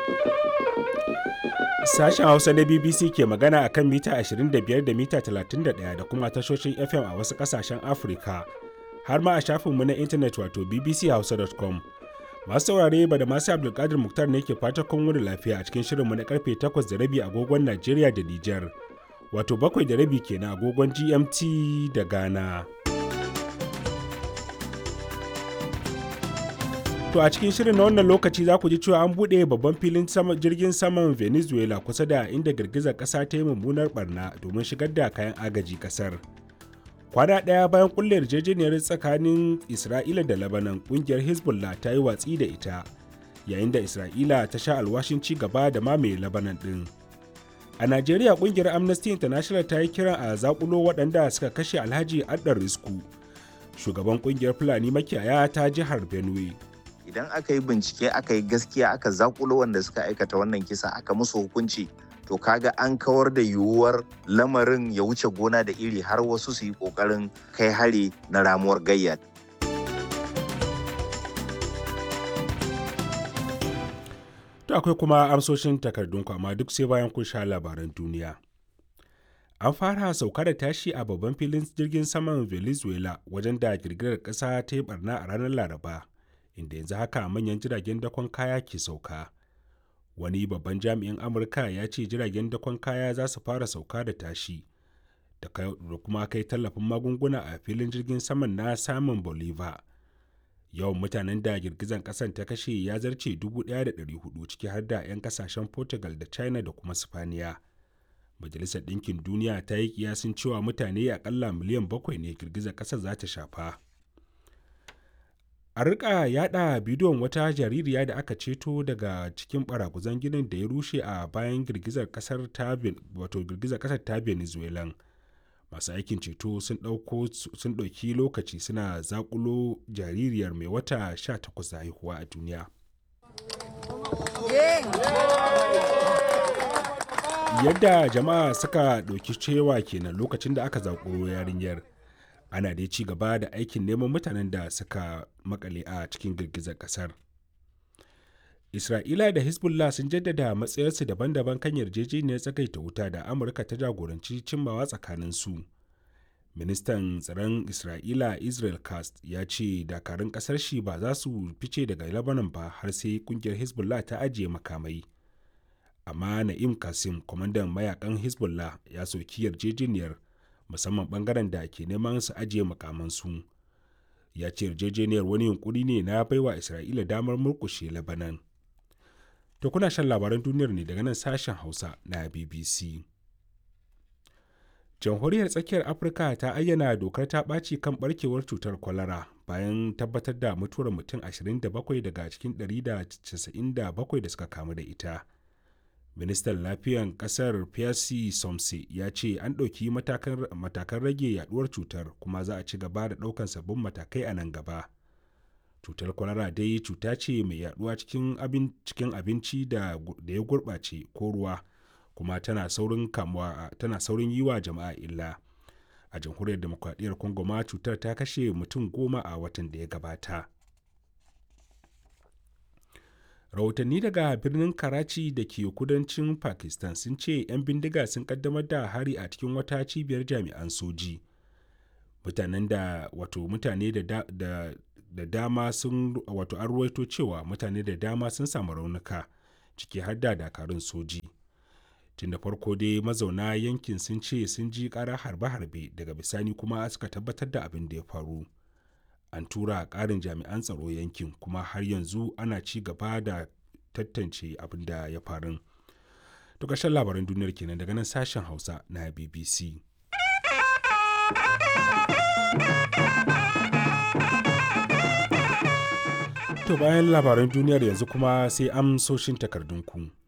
Sashen Hausa na BBC ke magana a kan mita 25 da mita 31 da kuma tashoshin FM a wasu ƙasashen Afirka, har ma a shafinmu na intanet wato bbchausa.com. Masu saurare ba da masu Abdulkadir Muktar ne ke fata kun wani lafiya a cikin shirinmu na karfe 8 da rabi agogon Najeriya da Nijar, wato bakwai da rabi kenan agogon GMT da Ghana. To a cikin shirin na wannan lokaci za ku ji cewa an buɗe babban filin jirgin saman Venezuela kusa da inda girgizar ƙasa ta yi mummunar barna domin shigar da kayan agaji ƙasar. Kwana ɗaya bayan ƙulla yarjejeniyar tsakanin Isra'ila da Lebanon ƙungiyar Hezbollah ta yi watsi da ita, yayin da Isra'ila ta sha alwashin ci gaba da mamaye Lebanon ɗin. A Najeriya ƙungiyar Amnesty International ta yi kiran a zakulo waɗanda suka kashe Alhaji Addar Risku, shugaban ƙungiyar Fulani makiyaya ta jihar Benue. idan aka yi bincike aka yi gaskiya aka zakulo wanda suka aikata wannan kisa aka musu hukunci to kaga an kawar da yiwuwar lamarin ya wuce gona da iri har wasu su yi kokarin kai hari na ramuwar gayya To akwai kuma amsoshin takardunku amma duk sai bayan kun sha labaran duniya. An fara sauka da tashi a babban filin jirgin saman Venezuela wajen da girgirar ƙasa ta yi barna a ranar Laraba. inda yanzu haka manyan jiragen dakon kaya ke sauka wani babban jami'in amurka ya ce jiragen dakon kaya za su fara sauka da tashi da kuma kai tallafin magunguna a filin jirgin saman na samun bolivar yawan mutanen da girgizan kasan ta kashe ya zarce 1,400 ciki har da 'yan kasashen portugal da china da kuma spaniya majalisar ɗinkin duniya ta yi kiyasin cewa mutane akalla miliyan bakwai ne girgizar ƙasar za ta shafa a rika yada bidiyon wata jaririya da aka ceto daga cikin baraguzan ginin da ya rushe a bayan girgizar kasar ta wato girgizar kasar ta venezuela masu aikin ceto sun dauko sun dauki lokaci suna zakulo jaririyar mai wata 18 da haihuwa a duniya yadda jama'a suka dauki cewa kenan lokacin da aka zakulo yarinyar ana dai ci gaba da aikin neman mutanen da suka makale a cikin girgizar kasar isra'ila da hezbollah sun jaddada matsayarsu daban-daban kan yarjejeniyar tsagaita wuta da amurka ta jagoranci cimmawa tsakanin su ministan tsaron isra'ila israel cast ya ce dakarun kasar shi ba za su fice daga lebanon ba har sai kungiyar hezbollah ta ajiye makamai amma na'im kasim kwamandan mayakan hezbollah ya soki yarjejeniyar musamman bangaren da ke neman su ajiye makamansu ya ce yarjejeniyar wani yunkuri ne na baiwa isra'ila damar murkushe labanan to kuna shan labaran duniyar ne daga nan sashen hausa na bbc jamhuriyar tsakiyar afirka ta ayyana dokar ta ɓaci kan barkewar cutar kwalara bayan tabbatar da mutuwar mutum 27 daga cikin 197 da suka kamu da ita ministan lafiyan kasar pierre somse ya ce an ɗauki matakan rage yaduwar cutar kuma za a ci gaba da ɗaukan sabbin matakai a nan gaba cutar kwalara dai cuta ce mai yaduwa cikin abinci da ya gurɓace ko ruwa kuma tana saurin kamuwa tana saurin yi wa jama'a illa a jamhuriyar demokradiyyar congo ma cutar ta kashe mutum goma a watan da ya gabata rahotanni daga birnin karachi da ke kudancin pakistan sun ce 'yan bindiga sun kaddamar da hari a cikin wata cibiyar jami'an soji mutanen da wato mutane da, da, da, da dama sun wato an ruwaito cewa mutane da dama sun samu raunuka ciki har da dakarun soji tun da farko dai mazauna yankin sun ce sun ji kara harbe-harbe daga bisani kuma suka tabbatar da abin da ya faru an tura ƙarin jami'an tsaro yankin kuma har yanzu ana ci gaba da tantance abin da ya faru. To ƙarshen labaran duniyar kenan daga nan sashen Hausa na BBC. To bayan labaran duniyar yanzu kuma sai amsoshin takardunku.